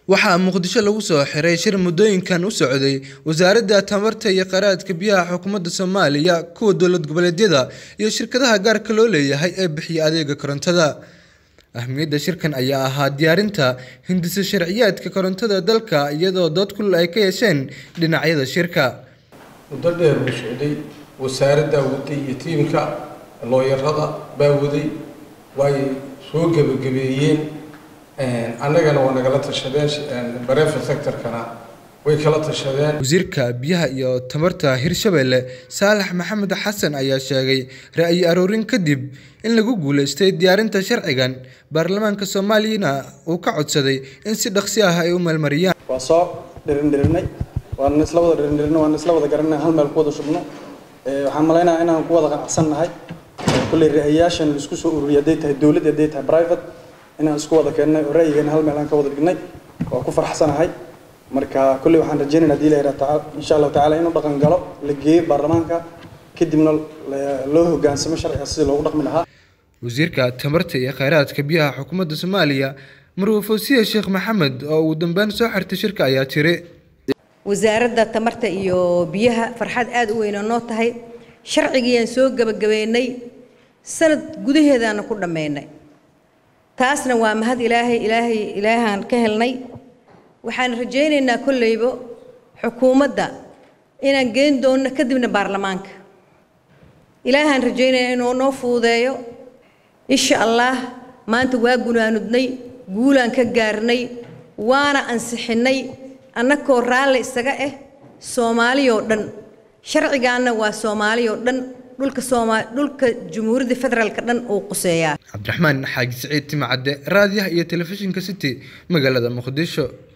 waxaa muqdisho lagu soo xiray shir muddooyinkan u socday wasaaradda tamarta iyo kheyraadka biyaha xukuumadda soomaaliya kuwa dowlad goboleedyada iyo shirkadaha gaarka loo leeyahay ee bixiya adeega korontada ahmiyadda shirkan ayaa ahaa diyaarinta hindisa sharciyaadka korontada dalka iyadoo dood kulul ay ka yeesheen dhinacyada shirka muddo dheer buu socday wasaaraddaa waday iyo tiimka looyarada baa waday way soo gebagabeeyeen annagana waa nagala tashadeen bareefa sectorkana way kala tashadeen wasiirka biyaha iyo tamarta hirshabelle saalax maxamed xasan ayaa sheegay ra'yi aroorin kadib in lagu guuleystay diyaarinta sharcigan baarlamaanka soomaaliyana uu ka codsaday in si dhaqsi ah ay u meelmariyaan waa soo dhirindhirinay waan isla wada dhirindhirinay waan isla wada garanay hal meel ku wada shubno waxaan malaynayaa inaan ku wada qanacsannahay kulley ra'ayaashan la isku soo ururiyay hadday tahay dowlad hadday tahay private inaan isku wada keennay oo ra'yigeena hal meel aan ka wada dhignay waa ku farxsanahay marka kulley waxaan rajaynaynaa hadii la yidhaha tacaala insha allahu tacaala inuu dhaqan galo la geeyo baarlamaanka kadibna loo hoggaansamo sharciga sidii loogu dhaqmi lahaa wasiirka tamarta iyo kheyraadka biyaha xukuumadda soomaaliya marwe fawsiye sheekh maxamed oo ugu dambeyn soo xirtay shirka ayaa tiri wasaaradda tamarta iyo biyaha farxad aada u weyn oo noo tahay sharcigiiyaan soo gebagabeynay sanad gudaheedaana ku dhammaynay taasna waa mahad ilaahay ilaahay ilaahaan ka helnay waxaan rajaynaynaa kolleybo xukuumadda inaan geyn doonno kadibna baarlamaanka ilaahaan rajaynayaa inuu noo fuudeeyo insha allah maanta waa gunaanudnay guulaan ka gaarnay waana ansixinnay annakoo raalli isaga ah soomaaliyoo dhan sharcigaanna waa soomaaliyoo dhan dhulka sooma dhulka jumhuuriyadda federaalka dhan uu quseeyaa cabdiraxmaan xaaji siciid timacadde raadiyaha iyo telefishinka city magaalada muqdisho